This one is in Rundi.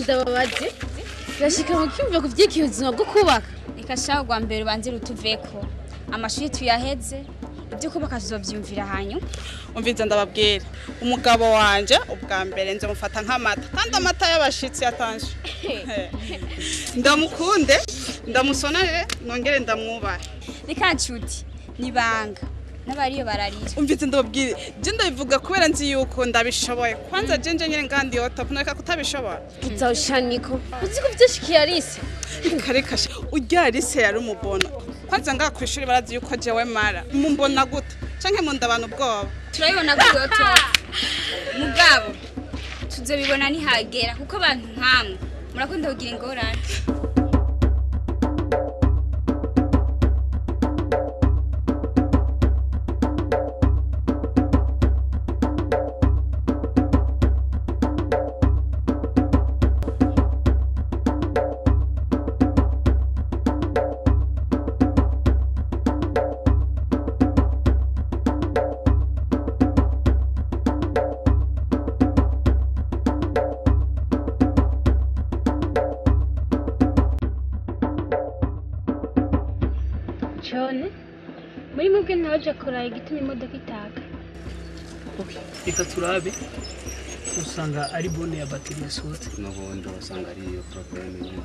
ndababaze birashika mu cyumva ku vyerekeye ubuzima bwo kubaka reka shaho rwa mbere ubanze rutuveko amashuri tuyaheze ibyo kubaka tuzovyumvira hanyuma umviza ndababwira umugabo wanje ubwa mbere nze mufata nk'amata kandi amata y'abashitsi yatanje ndamukunde ndamusonere nongere ndamwubahe reka nshuti nibanga n'abariyo bararira umvize ndababwire je ndabivuga kubera nzi yuko ndabishoboye kwanza jenje nyene ngandi yota kunareka kutabishobora kitawushaniko uzi ko vyashikiye arise kareka sha urya Alice yari umubona kwanza ngaha ku ishuri barazi yuko jewe mara mumbona gute canke munda abantu ubwoba turabibona kuyoto mugabo tuzobibona nihagera kuko abantu nkamwe murakunda kugira ingorane John muri mwebwe ntawaje kuraba igituma imodoka itaka Okay, reka turabe usanga ari bone ya bateri yasohotse n'ubundi wasanga ari iyo porogaramu nyine